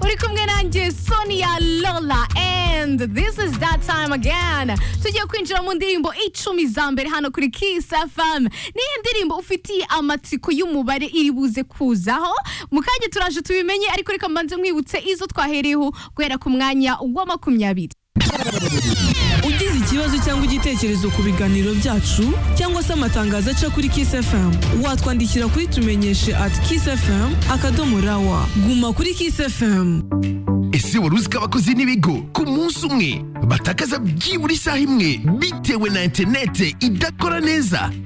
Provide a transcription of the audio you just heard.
muri kumwe nanjye sonia lola and this is that time again tugiye kwinjira mu ndirimbo icumi za mbere hano kuri kiss fm niyo ndirimbo ufitiye amatsiko y'umubare iri buze kuzaho mu kanya turaje tubimenye ariko reka mbanze mwibutse izo twahereyeho guhera ku mwanya wa makumyabiri ugize ikibazo cyangwa igitekerezo ku biganiro byacu cyangwa se amatangazo aca kuri Kiss FM watwandikira kuri tumenyeshe at Kiss FM akadomo rawa guma kuri Kiss FM ese wari uzi ko abakozi n'ibigo ku munsi umwe batakaza byibura isaha imwe bitewe na interinete idakora neza